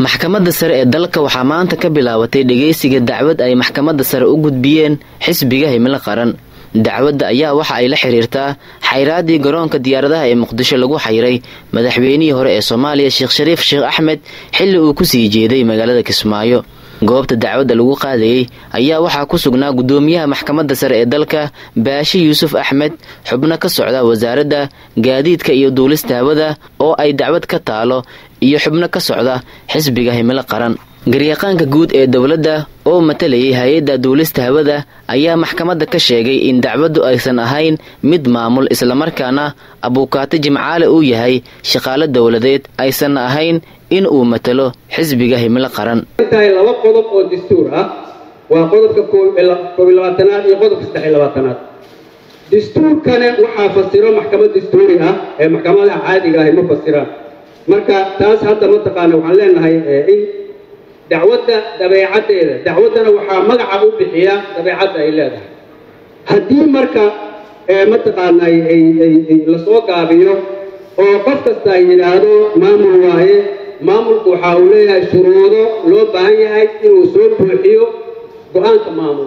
maxkamadda sare ee dalka waxaa maanta ka bilaabatay dhegaysiga dacwad ay maxkamadda sare u gudbiyeen xisbiga himilo qaran dacwadda ayaa waxa ay la xiriirtaa xayraaddii garoonka diyaaradaha ee muqdisho lagu xayray madaxweynihii hore ee soomaaliya sheekh shariif sheekh axmed xilli uu ku sii jeeday magaalada kismaayo goobta dacwadda lagu qaadayey ayaa waxaa ku sugnaa guddoomiyaha maxkamadda sare ee dalka baashi yuusuf axmed xubno ka socda wasaaradda gaadiidka iyo duulista hawada oo ay dacwad ka taalo iyo xubno ka socda xisbiga himilo qaran garyaqaanka guud ee dowladda oo matalayay hay-adda duulista hawada ayaa maxkamadda ka sheegay in dacwaddu aysan ahayn mid maamul islamarkaana abuukaato jimcaale uu yahay shaqaalo dowladeed aysanna ahayn in uu matalo xisbiga himilo qaran tahay laba qodob oo dastuur ah waa qodobka koob iyo labaatanaad iyo qodobka saddex iyo labaatanaad dastuurkana waxaa fasiro maxkamad dastuuri ah ee maxkamadaha caadiga ahi ma fasiraan marka taas hadda mataqaana waxaan leenahay in dacwadda dabeecaddeeda dacwaddana waxaa magaca u bixiya dabeecadda ay leedahay haddii marka mataqaana lasoo gaabiyo oo qof kasta ay yidhaahdo maamul waaye maamulku waxa uu leeyahay shuruudo loo baahan yahay inuu soo buuxiyo go-aanka maamul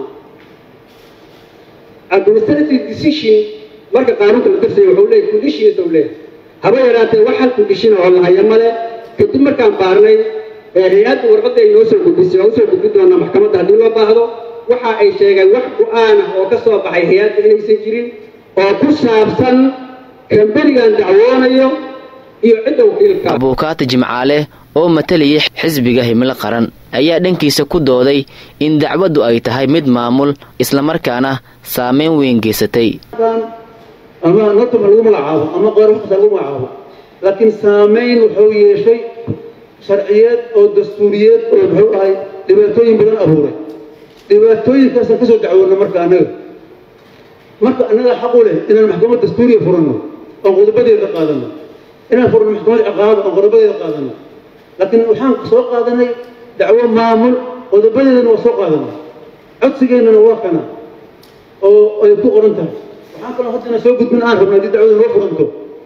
administrative decision marka qaanuunka la darsaya wuxuu leeyahay conditions uu leeyahay haba yaraatee wax hal condition oo la haya male kadib markaan baarnay hay-adda warqadda ay noo soo gudbisay waa usoo gudbin doonaa maxkamadda haddii loo baahdo waxa ay sheegeen wax go-aan ah oo ka soo baxay hay-adda inaysan jirin oo ku saabsan kamberigan dacwoonayo iyo cidda wakiilka abuukaata jimcaale oo matalayay xisbiga himilo qaran ayaa dhankiisa ku dooday in dacwaddu ay tahay mid maamul islamarkaana saameyn weyn geysatay ama natuma lagu magacaabo ama qoorafasa lagu magacaabo laakiin saameyn wuxuu yeeshay sharciyeed oo dastuuriyeed oo muxuu ahay dhibaatooyin badan abuuray dhibaatooyinkaasaan kasoo dacwoona marka annaga marka annaga xaq u leh inaan maxkamad dastuuriya furanno oon qodobadeeda qaadano inaan furno maxkamad ciqaaba oon qodobadeeda qaadano laakiin waxaan soo qaadanay dacwo maamul qodobadeedana waa soo qaadanay codsigeennana waa kana oo ay ku qoran tahay waxaan kaloo hadda inaan soo gudbin aan rabna haddii dacwada noo furanto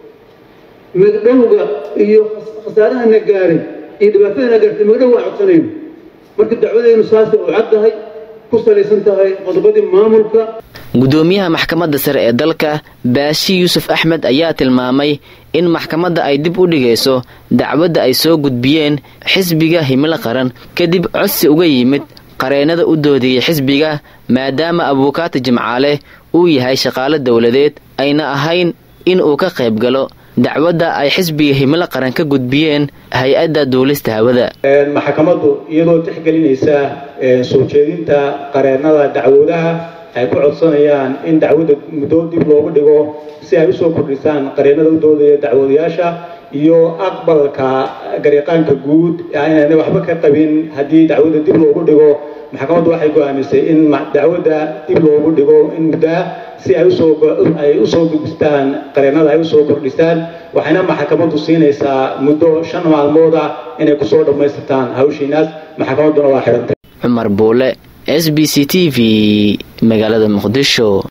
magdhowga iyo khasaarahana gaaray iyo dhibaatadana gaartay magdhow waan codsanayno marka dacwadeynu saasay u caddahay ku salaysan tahay qodobadii maamulka guddoomiyaha maxkamadda sare ee dalka baashi yuusuf axmed ayaa tilmaamay in maxkamadda ay dib u dhigayso dacwadda ay soo gudbiyeen xisbiga himilo qaran kadib codsi uga yimid qareennada u doodayay xisbiga maadaama abuukaata jimcaale uu yahay shaqaalo dowladeed ayna ahayn in uu ka qayb galo dacwadda ay xisbiga himilo qaran ka gudbiyeen hay-adda duulista hawada maxkamaddu iyadoo tixgelinaysa soo jeedinta qareennada dacwoodaha ay ku codsanayaan in dacwadda muddo dib loogu dhigo si ay usoo kordhisaan qareennada u doodaya dacwoodayaasha iyo aqbalka garyaqaanka guud inaanay waxba ka qabin haddii dacwadda dib loogu dhigo maxkamaddu waxay go-aamisay in dacwadda dib loogu dhigo in muddaa si ay usoo ay usoo gudbistaan qareennada ay usoo kordhisaan waxayna maxkamaddu siinaysaa muddo shan maalmood ah inay kusoo dhammaystirtaan hawshiinaas maxkamadduna waa xidhantay cumar buule s b c t v magaalada muqdisho